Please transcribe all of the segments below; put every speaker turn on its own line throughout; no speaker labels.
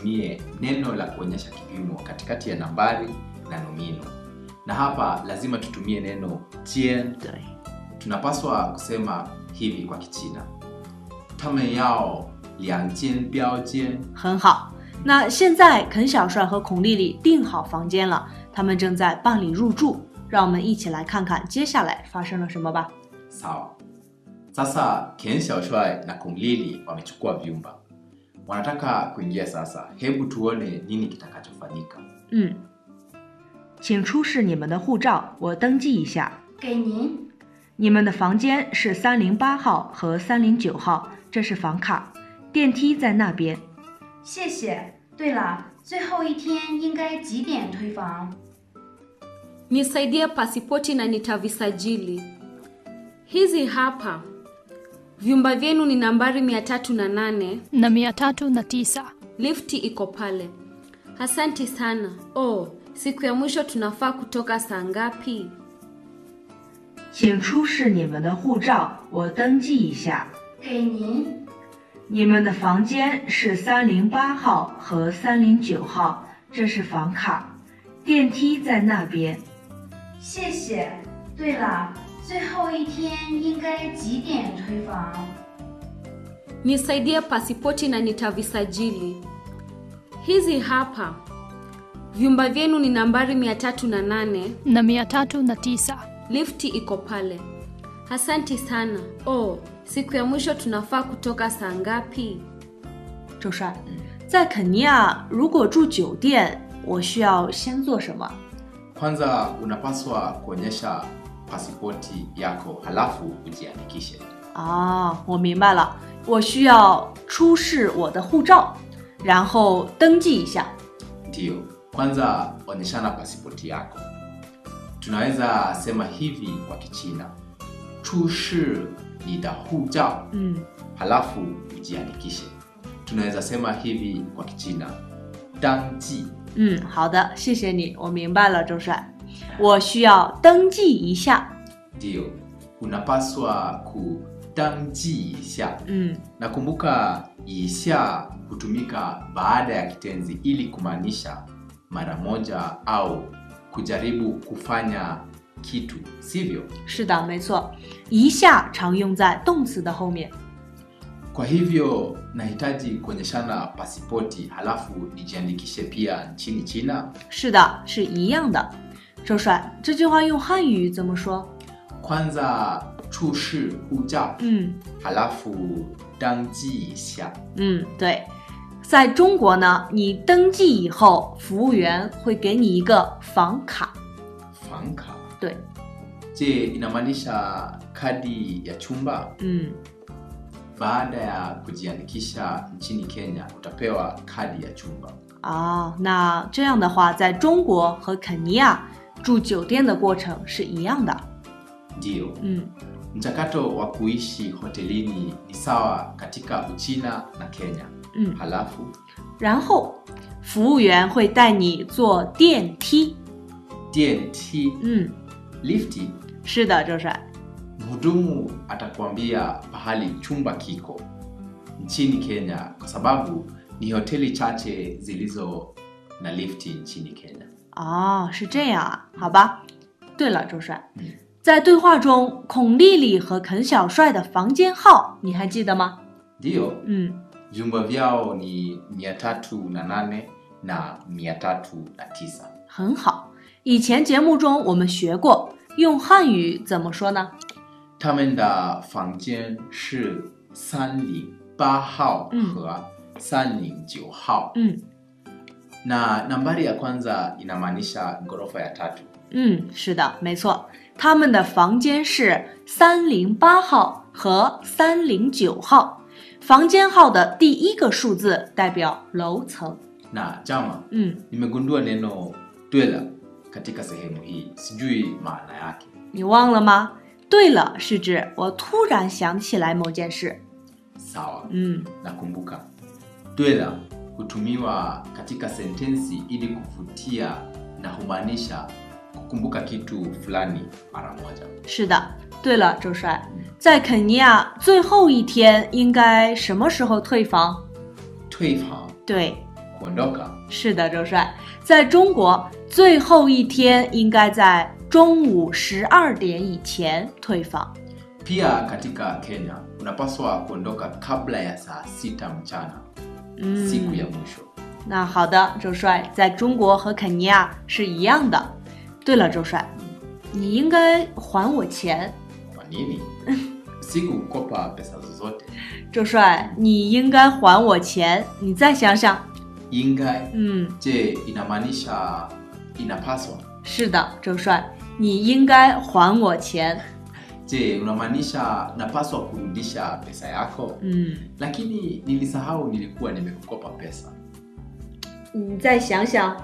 tutumie neno la kuonyesha kipimo katikati ya nambari na nomino, na hapa lazima tutumie neno jian.
对，
Tunapaswa kusema hivi kwa Kichina, tame yao liang jian biao jian.
很好。那现在肯小帅和孔丽丽订好房间了，他们正在办理入住。让我们一起来看看接下来发生了什么吧。
Sawa. Sasa Ken Xiaoshuai na Kung Lili wamechukua vyumba, wanataka kuingia sasa. Hebu tuone nini kitakachofanyika.
嗯，请出示你们的护照，我登记一下。
给您，
你们的房间是三零八号和三零九号，这是房卡，电梯在那边。
谢谢。对了，最后一天应该几点退房？
Nisaidie pasipoti na nitavisajili. Hizi hapa. Vyumba vyenu ni nambari 308.
na mia tatu na tisa.
Lifti iko pale. Asanti sana. Oh, siku ya mwisho tunafaa kutoka saa ngapi?
请出示你们的护照，我登记一下。
给您，
你们的房间是三零八号和三零九号，这是房卡，电梯在那边。
谢谢。对了，最后一天应该几点退房？
Nisaidie pasipoti na nitavisajili. Hizi hapa. Vyumba vyenu ni nambari 308.
na mia tatu na tisa.
Lifti iko pale. Asanti sana. Oh, siku ya mwisho tunafaa kutoka saa ngapi?
周帅，在肯尼亚如果住酒店，我需要先做什么？
Kwanza unapaswa kuonyesha pasipoti yako, halafu ujiandikishe.
啊，我明白了，我需要出示我的护照，然后登记一下。
Ndiyo, kwanza onyeshana pasipoti yako. Tunaweza sema hivi kwa Kichina, chushi ni da hujao,
嗯，
halafu ujiandikishe. Tunaweza sema hivi kwa Kichina, dangji.
嗯，好的，谢谢你，我明白了，周帅，我需要登记一下。
Ndiyo, unapaswa kudangji isha.
嗯，
Nakumbuka isha hutumika baada ya kitenzi ili kumaanisha mara moja au kujaribu kufanya kitu, sivyo?
是的，没错，一下常用在动词的后面。
Kwa hivyo nahitaji kuonyeshana pasipoti halafu nijiandikishe pia nchini China.
是的，是一样的。周帅，这句话用汉语怎么说？
Kwanza chushi hujao
嗯
halafu dangji isha.
嗯，对，在中国呢，你登记以后，服务员会给你一个房卡。
Fanka.
对，
Je, inamaanisha kadi ya chumba?
嗯，
Baada ya kujiandikisha nchini Kenya utapewa kadi ya chumba.
啊，那这样的话，在中国和肯尼亚住酒店的过程是一样的。
Ndiyo,
嗯
mchakato wa kuishi hotelini ni sawa katika Uchina na Kenya.
嗯，
Halafu
然后服务员会带你坐电梯。
DNT
嗯，
lifti,
是的，周帅。
mhudumu atakuambia pahali chumba kiko nchini Kenya, kwa sababu ni hoteli chache zilizo na lifti nchini Kenya.
哦，是这样啊，好吧。对了，周帅，
嗯
在对话中，孔丽丽和肯小帅的房间号你还记得吗？
Ndiyo,
嗯，
vyumba vyao ni mia tatu na nane na mia tatu na tisa.
很好。以前节目中我们学过，用汉语怎么说呢？
他们的房间是三零八号
嗯
和三零九号
嗯
na nambari ya kwanza inamaanisha ghorofa ya tatu
嗯，是的，没错。他们的房间是三零八号和三零九号，房间号的第一个数字代表楼层。
na jama
嗯，
nimegundua neno dwela katika sehemu hii sijui maana yake
你忘了吗？对了，是指我突然想起来某件事。
sawa
嗯
nakumbuka dwela hutumiwa katika sentensi ili kuvutia na humaanisha kukumbuka kitu fulani mara moja
是的。对了，周帅，在肯尼亚最后一天应该什么时候退房？
退房
对，
kuondoka
是的，周帅，在中国最后一天应该在中午十二点以前退房。
pia katika kenya unapaswa kuondoka kabla ya saa sita mchana
嗯
siku ya mwisho
那好的，周帅，在中国和肯尼亚是一样的。对了，周帅，你应该还我钱。
kwa nini sikukopa pesa zozote
周帅，你应该还我钱。你再想想，
ingai
嗯，
je inamaanisha inapaswa
是的，周帅，你应该还我钱。
je unamaanisha napaswa kurudisha pesa yako
嗯，
lakini nilisahau nilikuwa nimekukopa pesa
你再想想，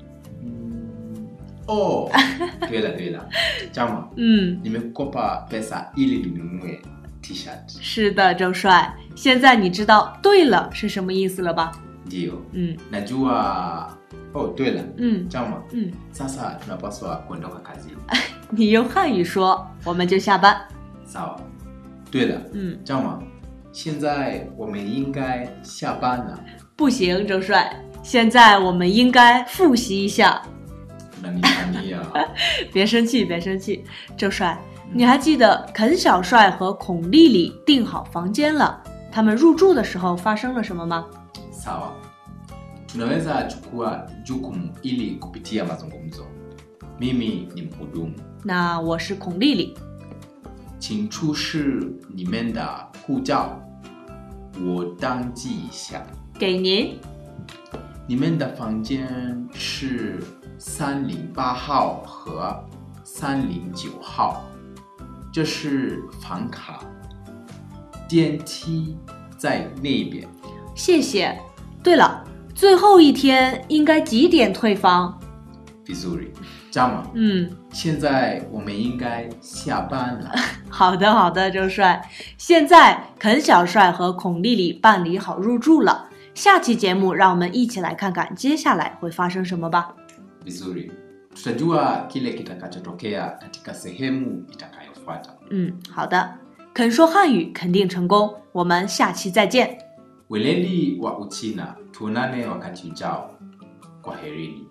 oh对了对了 chama
嗯，
nimekukopa pesa ili ninunue t-shirt
是的，周帅，现在你知道“对了”是什么意思了吧？
ndio
嗯
najua oh 对了
嗯
chama
嗯，
sasa tunapaswa kuondoka kazini
你用汉语说，我们就下班。
sawa 对了
嗯，
chama 现在我们应该下班了
不行，周帅，现在我们应该复习一下。
unanitania
别生气，别生气，周帅，你还记得肯小帅和孔丽丽订好房间了？他们入住的时候发生了什么吗？
sawa tunaweza chukua jukumu ili kupitia mazungumzo mimi ni mhudumu
那我是孔丽丽。
请出示你们的护照我登记一下
给您。
你们的房间是三零八号和三零九号，这是房卡，电梯在那边。
谢谢。对了，最后一天应该几点退房？
Vizuri, Jama,
嗯，
现在我们应该下班了。
好的，好的，周帅。现在肯小帅和孔丽丽办理好入住了。下期节目，让我们一起来看看接下来会发生什么吧。
Vizuri, tutajua kile kitakachotokea katika sehemu itakayofuata.
嗯，好的。肯说汉语肯定成功，我们下期再见。
Weledi wa Uchina, tuonane wakati ujao. Kwaherini.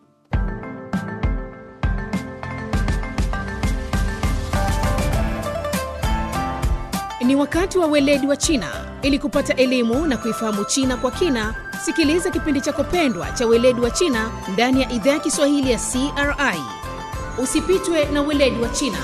Ni wakati wa weledi wa China. Ili kupata elimu na kuifahamu China kwa kina, sikiliza kipindi chako pendwa cha weledi wa China ndani ya idhaa ya Kiswahili ya CRI. Usipitwe na weledi wa China.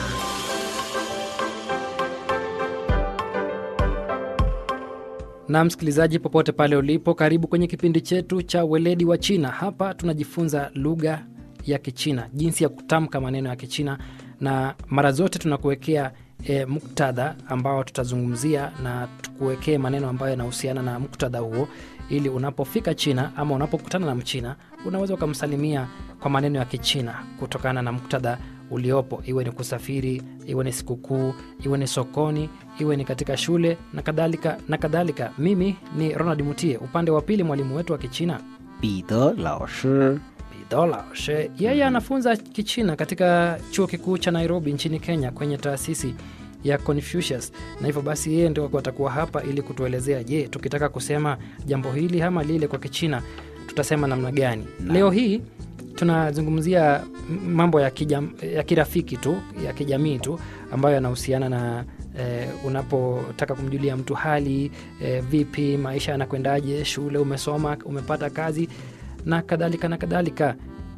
na msikilizaji popote pale ulipo karibu kwenye kipindi chetu cha weledi wa china hapa tunajifunza lugha ya kichina jinsi ya kutamka maneno ya kichina na mara zote tunakuwekea e, muktadha ambao tutazungumzia na tukuwekee maneno ambayo yanahusiana na muktadha huo ili unapofika china ama unapokutana na mchina unaweza ukamsalimia kwa maneno ya kichina kutokana na muktadha uliopo iwe ni kusafiri iwe ni sikukuu iwe ni sokoni iwe ni katika shule na kadhalika na kadhalika mimi ni ronald mutie upande wa pili mwalimu wetu wa kichina
彼得老师，
Bidola She yeye anafunza Kichina katika chuo kikuu cha Nairobi nchini Kenya kwenye taasisi ya Confucius, na hivyo basi yeye ndio atakuwa hapa ili kutuelezea, je, tukitaka kusema jambo hili ama lile kwa Kichina tutasema namna gani? Leo hii tunazungumzia m- mambo ya, kijam, ya kirafiki tu ya kijamii tu ambayo yanahusiana na eh, unapotaka kumjulia mtu hali eh, vipi maisha yanakwendaje, shule umesoma, umepata kazi na kadhalika na kadhalika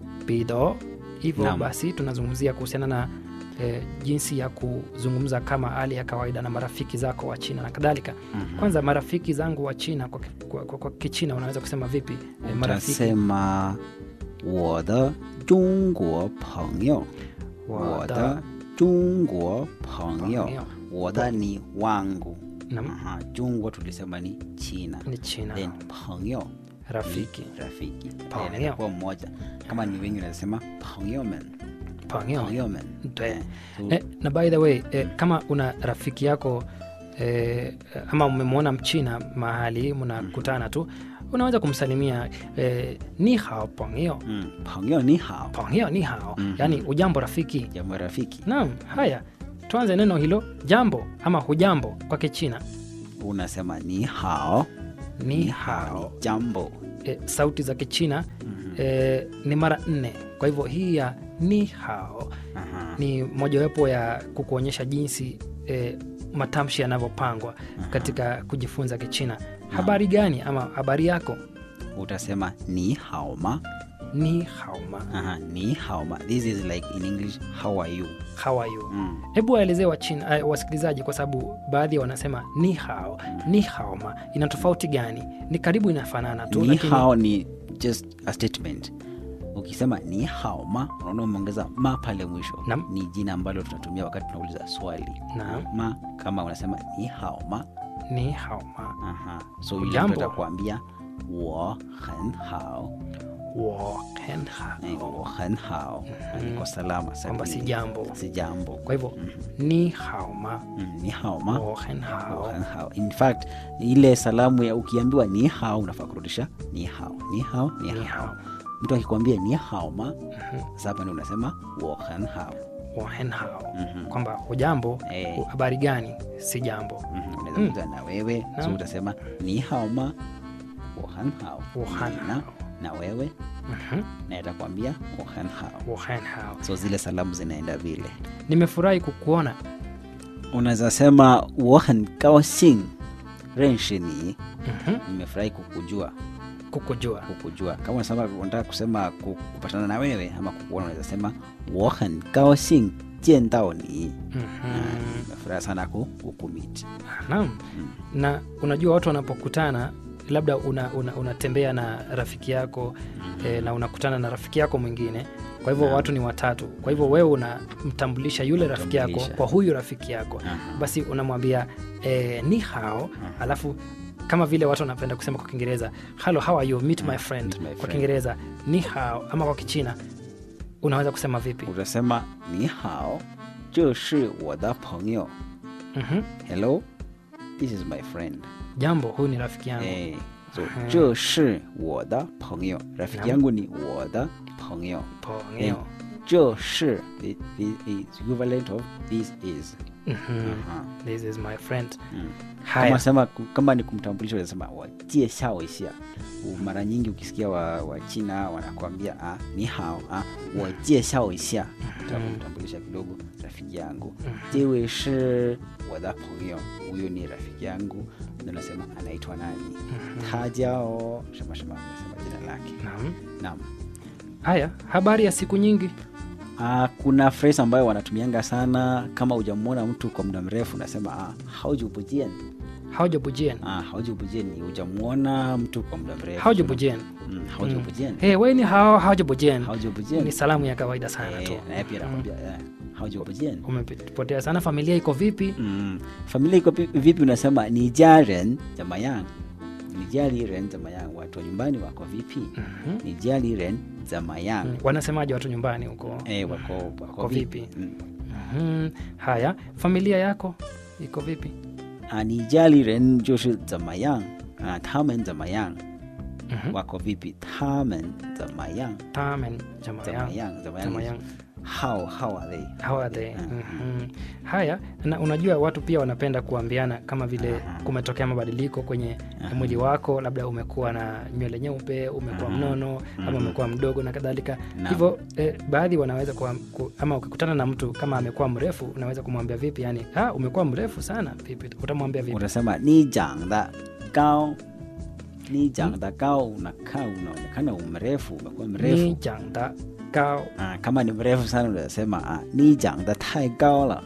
pido hivyo
Naam.
basi tunazungumzia kuhusiana na eh, jinsi ya kuzungumza kama hali ya kawaida na marafiki zako wa china na kadhalika
Mhm.
kwanza marafiki zangu wa china kwa, ki- kwa, kwa, kwa kichina unaweza kusema vipi eh, marafiki
utasema 我的中国朋友，我的中国朋友，
朋友
我的你 wangu
Naam.
Aha, jungwa tulisema ni china
ni china
then 朋友
rafiki
ni rafiki
朋友
Then inakuwa mmoja kama ni wengi unasema 朋友们
pangeo
朋友们
对
So,
eh, na by the way eh, kama una rafiki yako eh, ama umemwona mchina mahali mnakutana tu unaweza kumsalimia eh, ni hao pangeo
嗯，朋友你好
pangeo ni hao
Mhm.
yani ujambo rafiki
jambo rafiki
naam haya tuanze neno hilo jambo ama hujambo kwa kichina
unasema ni hao
ni
ni
hao
hao ni jambo
e, sauti za Kichina e, ni mara nne. Kwa hivyo hii ya ni hao
Aha.
ni mojawapo ya kukuonyesha jinsi e, matamshi yanavyopangwa katika kujifunza Kichina. Habari gani ama habari yako?
utasema ni hao ma
Ni hao ma.
Aha, ni hao ma this is like in english how are you
How are you?
mm.
Hebu waelezee Wachina eh, wasikilizaji, kwa sababu baadhi wanasema ni hao ni hao ma, ina tofauti gani? Ni karibu inafanana tu,
ni
lakini
hao ni just a statement ukisema ni hao ma unaona umeongeza ma pale mwisho
Naam.
ni jina ambalo tunatumia wakati tunauliza swali
Naam.
ma kama unasema ni hao ma
ni hao ma
Aha. so yule
Hujambo?
mtu atakuambia wo hen hao
wo hen
Eh,
hao,
wo hen hao niko salama
kwamba si
salimini.
jambo.
si jambo
Kwa hivyo ni hao ma
Mm, ni hao ma
wo hen hao.
Wo hen hao. in fact ile salamu ya ukiambiwa ni hao unafaa kurudisha ni hao ni hao ni,
Ni
hao
hao.
mtu akikwambia ni hao ma sasa hapa ndio unasema wo hen hao
Wo hen hao,
Mhm.
kwamba hujambo,
Eh.
hu- habari gani, si jambo.
Mhm, unaweza kuuliza na wewe so
Naam.
utasema ni hao ma wo hen hao
Wo hen
na,
hao.
na wewe
Mhm.
na atakwambia wo hen hao
Wo hen hao.
so zile salamu zinaenda vile
Nimefurahi kukuona.
unaweza sema wo hen gao xing renshi ni
Mhm.
nimefurahi kukujua
Kukujua.
kukujua kama unasema unataka kusema ku- kupatana na wewe ama kukuona unaweza sema wo hen gao xing jian dao ni
Mhm.
nimefurahi sana ku- kukumit
Naam. Na unajua watu wanapokutana labda unatembea una, unatembea na rafiki yako eh, na unakutana na rafiki yako mwingine kwa hivyo
Naam.
watu ni watatu kwa hivyo wewe unamtambulisha yule rafiki yako
Unamtambulisha.
kwa huyu rafiki yako
Aha.
basi unamwambia eh, ni hao alafu kama vile watu wanapenda kusema kwa kiingereza hello how are you meet my friend
meet my
kwa
friend.
kiingereza ni hao ama kwa kichina unaweza kusema vipi
utasema ni hao 这是我的朋友
Mhm.
hello this is my friend
jambo huyu ni rafiki yangu
eh, so
Aha.
这是我的朋友 rafiki
Naam.
yangu ni 我的朋友
Pongeo.
这是 i- i- is equivalent of this is
Mhm.
Aha.
this is my friend
Mm.
haya
kama sema kama ni kumtambulisha unasema wajieshaoisia mara nyingi ukisikia wa, wa china wanakuambia ah, ni hao ah, wajieshaoisia kumtambulisha kidogo rafiki yangu jewe shi wada pongyo huyo ni rafiki yangu ndo nasema anaitwa nani tajao shamashama nasema jina lake
Naam.
naam
haya habari ya siku nyingi
Ah, kuna phrase ambayo wanatumianga sana kama hujamwona mtu kwa muda mrefu unasema ah, haujubujien
haujabujien
ah, haujubujien ni hujamwona mtu kwa muda mrefu
haujabujien
mm, haujubujien
hey, we ni hao haujabujien
haujubujien
ni salamu ya kawaida sana tu
Eh, naye pia anakwambia eh, haujubujien
umepotea sana familia iko vipi
mm. familia iko pi- vipi unasema ni jaren zamayang ni jali ren zamayang watu wa nyumbani wako vipi
Mhm.
ni jali ren zamayang
Mm, wanasemaje watu nyumbani huko
eh, wako, wako,
Wako vipi?
Mm.
Mhm. haya familia yako iko vipi
啊，你家里人就是怎么样啊？他们怎么样？
Mhm.
wako vipi？他们怎么样？
tamen
怎么
jamayang
样？怎么
jamayang
样 ？How how are they？
how are they
Mm.
Mhm. haya na unajua watu pia wanapenda kuambiana kama vile
Aha.
kumetokea mabadiliko kwenye mwili wako labda umekuwa na nywele nyeupe umekuwa
Aha.
mnono ama
Mhm.
umekuwa mdogo na kadhalika
Naam.
hivyo eh, baadhi wanaweza kuwa, ku, ama ukikutana na mtu kama amekuwa mrefu unaweza kumwambia vipi yani ah, umekuwa mrefu sana vipi utamwambia vipi
Unasema ni jangda gao, ni jangda gao, unakaa unaonekana umrefu, umekuwa
ni
mrefu.
jangda gao
Ah, kama ni mrefu sana unasema ah, ni jangda tai gao la,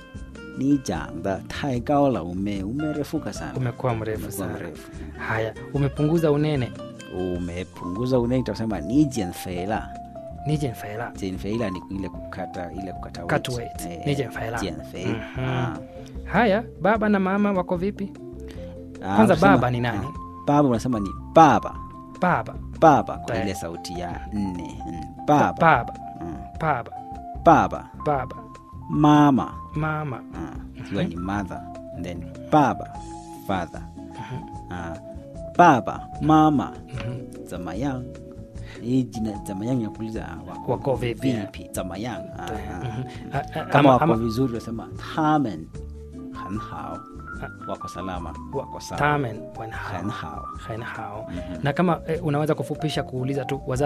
ni jangda tai gao la, ume umerefuka sana,
umekuwa mrefu
umekuwa
sana
mrefu.
haya umepunguza unene
Umepunguza unene, utasema ni jianfei la.
ni jenfaela
Jianfei la ni ile kukata ile kukata
Cut
weight.
weight.
Eh,
Ni jianfei la.
jianfei.
Mhm.
Ah.
haya baba na mama wako vipi
Ah,
Kwanza
unasema-
baba ni nani?
ah, Baba unasema ni baba,
baba
baba kwa
Eh.
ile sauti ya nne. Mm,
baba
Baba,
baba
Mm,
baba
baba,
baba
mama,
mama
ah, ikiwa ni mother, and then baba, father. Ah, baba, mama, zamayang. Hii jina zamayang ya kuuliza ah, wako,
Wako vipi?
vipi? Zamayang. Ah, ah.
Mhm. A- a-
Kama
ama-
wako
ama-
vizuri unasema tamen han hao. wako salama wako sawa
tamen wen hao
Hen hao.
hen hao na kama eh, unaweza kufupisha kuuliza tu wazazi